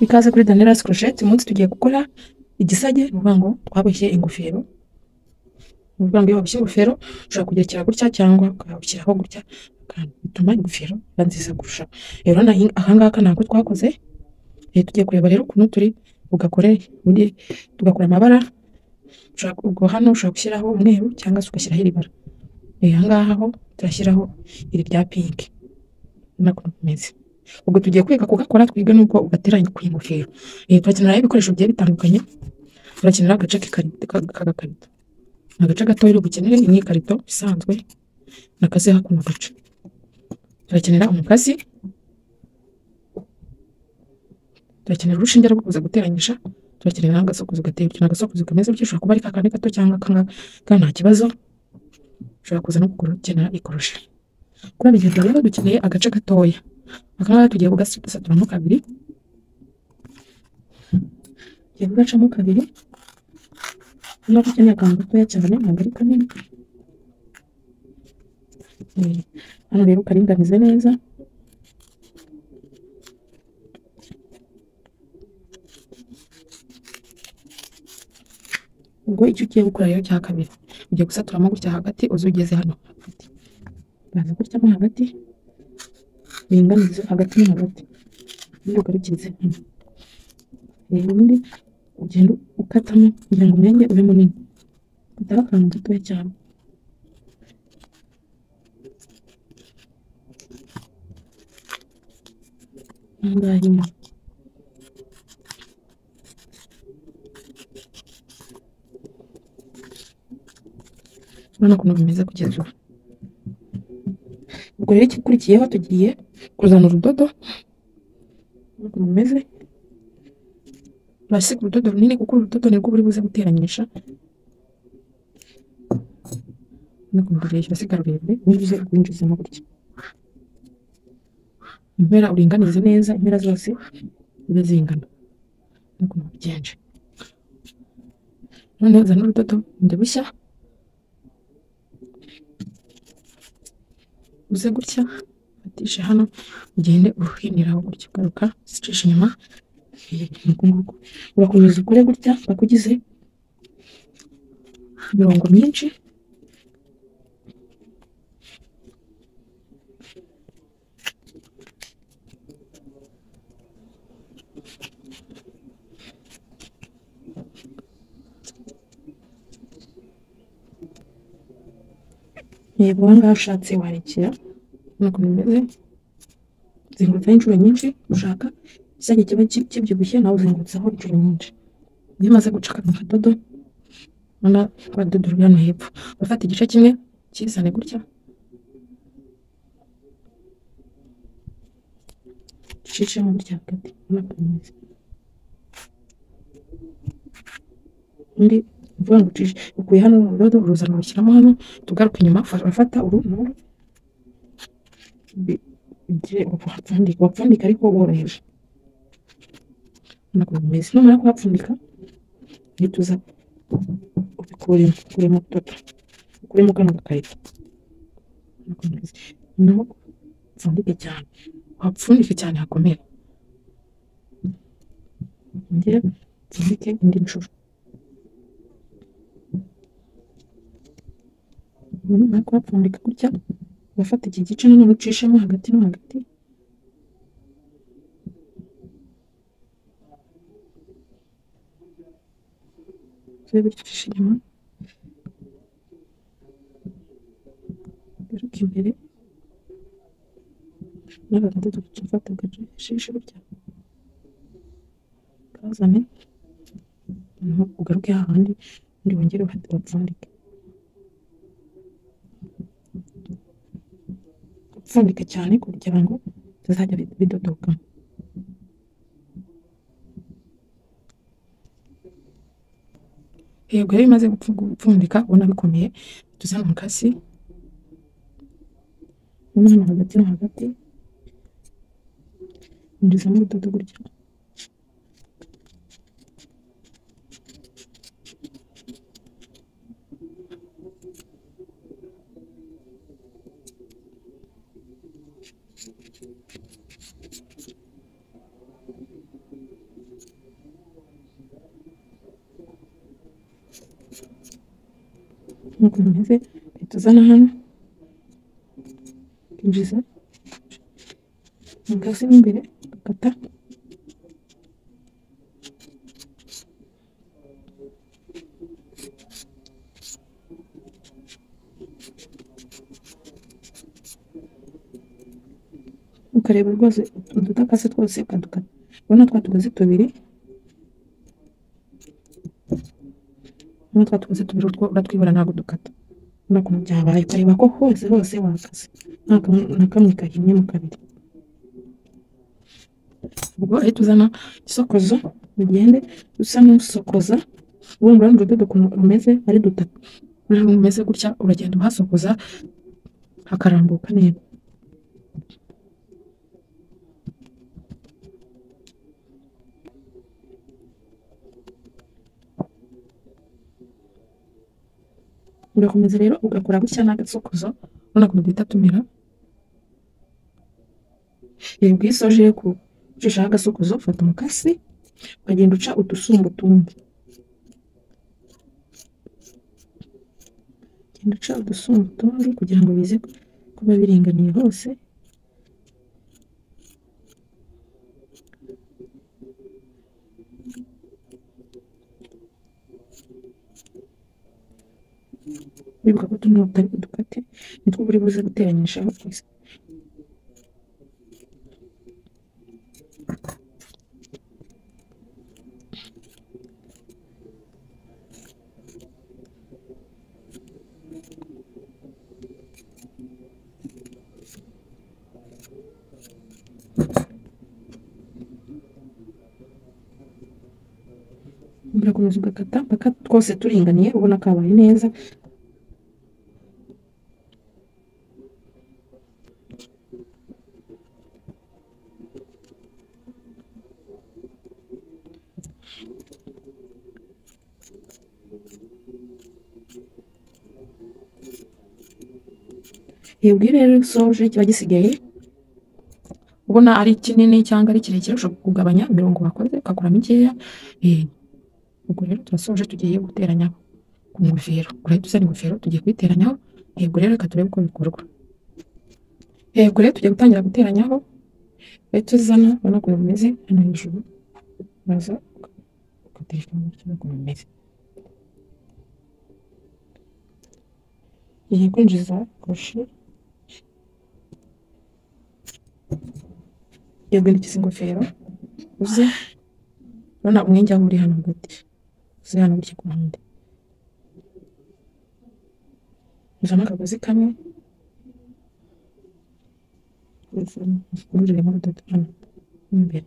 ikaze kuri Daniela's Crochet umunsi tugiye gukora igisage ni ukuvuga ngo twaboshye ingofero ni ukuvuga ngo iyo waboshye ingofero ushobora kugerekera gutya cyangwa ukayabushyiraho gutya akantu bituma ingofero iba nziza kurushaho rero nahi- aha ngaha ntabwo twakoze Eh, tugiye kureba rero ukuntu turi bugakore undi tugakora amabara ushobora ku- ubwo hano ushobora gushyiraho umweru cyangwa se ugashyiraho iri bara Eh, aha ngaha ho turashyiraho iri rya pinki urabona ukuntu bimeze ubwo tugiye kwiga kugakora twiga n'uko ugateranya ku ingofero Eh, turakenera rero ibikoresho bigiye bitandukanye turakenera agace k'ikari- ka- k'agakarito agace gato rero bukenere ni ikarito isanzwe nakaze hakuno gace turakenera umukasi turakenera urushinge rwo kuza guteranyisha turakenera n'agasokozo gateye utyo ni agasokozo kameze bityo ushobora kuba ari kakandi gato cyangwa akangaka kandi nta kibazo ushobora kuza no gukenera ikoroshe kuri ibi bintu rero dukeneye agace gatoya akangaka tugiye kugasaturamo kabiri tugiye kugacamo kabiri niba dukeneye akantu gatoya cyane ntabwo ari kanini Eh, hano rero ukaringanize neza ubwo icyo ugiye gukora rero cya kabiri ugiye gusaturamo gutya hagati uzi ugeze hano hagati uraza gutyamo hagati uringanize hagati no hagati ubundi ugarukirize hano rero ubundi ugenda ukatamo kugira ngo umwenge ube munini utari akantu gatoya cyane aha ngaha nyine urabona ukuntu bimeze kugeza ubu ubwo rero igikurikiyeho tugiye kuzana urudodo urabona ukuntu rumeze urasiga urudodo runini kuko urudodo nirwo buri buze guteranyisha no kurureshya usiga rurerure winjize urwinjizemo gutya impera uringanize neza impera zose zibe zingana n'ukuntu bigenje noneho uzana urudodo bundi bushya uze gutya ufatishe hano ugende uruhiniraho gutya ugaruka uzicisha inyuma nuku nguku urakomeza ukore gutya mpaka ugize imirongo myinshi yego aha ngaha ushatse warekera urabona ukuntu bimeze zengurutsaho inshuro nyinshi ushaka igisage kiba ki- kibyibushye nawe uzengurutsaho inshuro nyinshi iyo umaze gucaka mu kadodo urabona rwa dodo ruri hano hepfo urafata igice kimwe ukizane gutya ucishemo gutya hagati urabona ukuntu bimeze undi uvuga ngo ucishe ukuye hano urudodo uruzana urushyiramo hano tugaruka inyuma ufa- urafata uru n'uru bi- ugire wapfundika wapfundika ariko woroheje ntabwo bimeze numara kuhapfundika uhita uza ubikuremo ukuremo ututo ukuremo kano gakarito Ntabwo bimeze. naho upfundike cyane wapfundike cyane hakomera ongera upfundike indi nshuro ubu numara kuhapfundika gutya urafata iki gice nanone ucishemo hagati no hagati turebe ucisha inyuma garuka imbere n'agadodo ufata ugacishe gutya kazane noneho ugaruke hahandi undi wongere uhate wapfundike upfundike cyane kugira ngo bitazajya bi- bidodoka yego rero iyo bimaze gupfu- gupfundika ubona bikomeye tuzana umukasi umwana hagati no hagati injizamo urudodo gutya nk'uko bimeze uhita uzana hano ukinjiza umugozi mo imbere ugakata ukareba rwose udutakazi twose ukadukata ubona twa tugozi tubiri ubona twa tugozi tubiri utwo uratwibura ntabwo dukata ubona ukuntu byabaye ukareba ko hose hose wakaze nta kamwe- na kamwe kahinnye mu kabiri ubwo ahita uzana isokozo ugende usa n'usokoza ubundi urabona urudodo ukuntu rumeze ari dutatu ruriho rumeze gutya uragenda uhasokoza hakarambuka neza urakomeza rero ugakora gutya n'agasokozo urabona ukuntu duhita tumera ibi bwisoje ku ucishaho agasokozo ufata umukasi ukagenda uca udusumba utundi genda uca udusumba utundi kugira ngo bize kuba biringaniye hose wibuka ko tuno tutari dukate nitwo buri buze guteranyishaho twese urakomeza ugakata mpaka twose turinganiye ubona kabaye neza yebwe rero soje kiba gisigaye ubona ari kinini cyangwa ari kirekire ushobora kugabanya imirongo wakoze ukakora mikeya eh, ubwo rero turasoje tugiye guteranya ku ngofero urahita usana ingofero tugiye kuyiteranyaho yego rero reka turebe uko bikorwa yego rero tugiye gutangira guteranyaho urahita uzana ubona ukuntu bimeze hano hejuru uraza ugatereka mu buryo ukuntu bimeze tugiye kwinjiza koshi yagurikiza ingofero uze urabona umwenge aho uri hano hagati uze hano gutya ku ruhande uzamo akagozi kamwe ururiremo urudodo hano mo imbere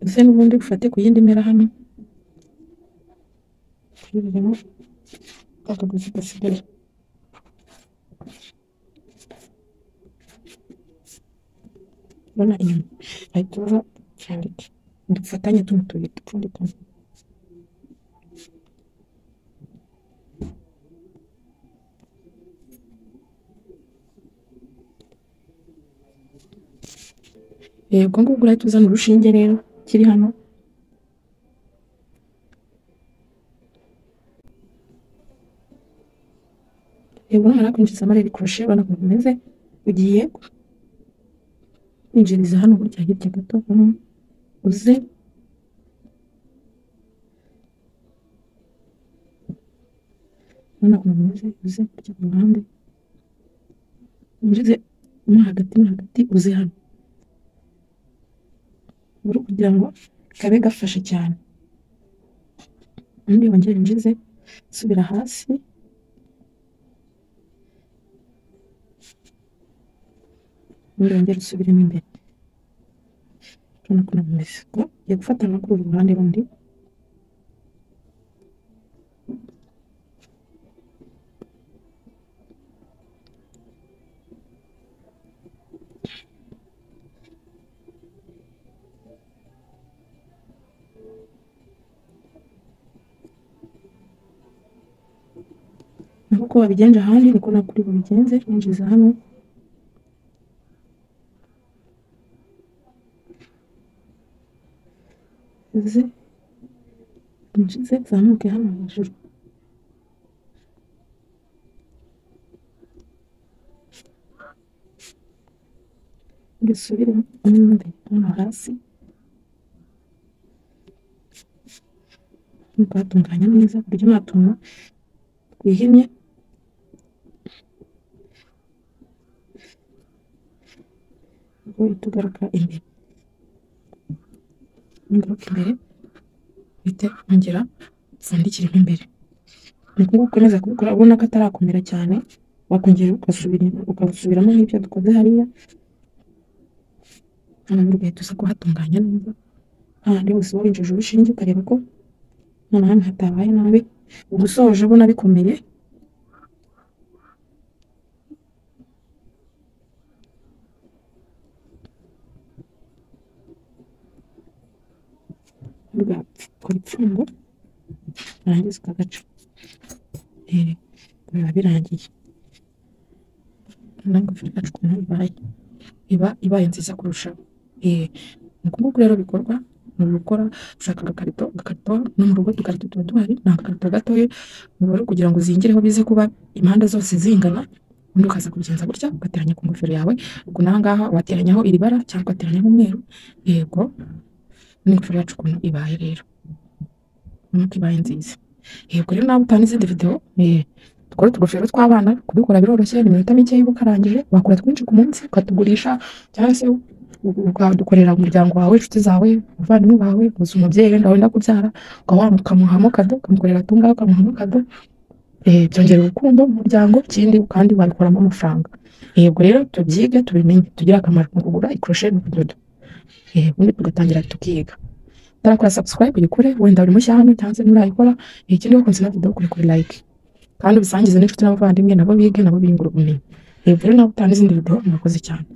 uze n'ubundi ufate ku yindi mpera hano ururiremo akagozi gasigaye urabona inyuma ahita uza upfundike dufatanye tuno tubuye dupfundikanye yego ngubwo urahita uzana urushinge rero kiri hano yego numara kwinjiza amarere kurushe urabona ukuntu bimeze ugiye kwinjiriza hano gutya hirya gato hano uze urabona ukuntu bimeze uze gutya ku ruhande winjize mo hagati mo hagati uze hano uri kugira ngo kabe gafashe cyane undi wongere winjize subira hasi ubundi wongere usubiremo imbere urabona ukuntu bimeze Ngo ugiye gufata no kuri uru ruhande rundi nkuko wabigenje ahandi niko na kuri bubigenze winjiza hano uze winjize uzamuke hano hejuru dusubire inyumbe hano hasi twatunganya neza ku buryo nta tuntu twihinnye ubwo uhita ugaruka imbere ngaruka imbere uhite ongera upfundikiremo imbere ni ukuvuga ukomeza kubikora ubona ko atarakomera cyane wakongera ugasubira ukabusubiramo nk'ibyo dukoze hariya hano muri ugahita uza kuhatunganya neza hahandi hose winjije urushinge ukareba ko nta na hamwe hatabaye nabi uba usohoje ubona bikomeye ugakora ipfundo urangiza ukagaca Eh, biba birangiye nange ufite agacu ukuntu ibaye iba ibaye nziza kurushaho Eh, ni uku nguku rero bikorwa ni ugukora ushaka agakarito agakarito no mu rugo udukarito tuba duhari ni agakarito gatoya uba ari kugira ngo uzingireho bize kuba impande zose zingana ubundi ukaza kubigenza gutya ugateranya ku ngofero yawe ubwo n'aha ngaha wateranyaho iri bara cyangwa ugateranyaho umweru yego n'ingofero yacu ukuntu ibaye rero ubona ko ibaye nziza yego rero nawe utanga izindi videwo eh, dukore utugofero tw'abana kudukora biroroshye ni iminota mike y'uba ukarangije wakora twinshi ku munsi ukatugurisha cyangwa se ukadukorera umuryango wawe inshuti zawe abavandimwe bawe gusa umubyeyi wenda wenda kubyara ukaba wamukamuhamo kado ukamukorera atungaho ukamuhamo kado eh, byongera urukundo mu muryango ikindi kandi wabikuramo amafaranga yego rero tubyige tubimenye tugire akamaro mu kugura ikoroshe n'ubudodo eh, ubundi tugatangira tukiga utarakora subscribe uyikore wenda uri mushya hano cyangwa se nturayikora eh, ikindi wakunze na video kuri kuri like kandi ubisangize n'inshuti n'abavandimwe nabo bige nabo biyungura ubumenyi hejuru nawe utanga izindi video murakoze cyane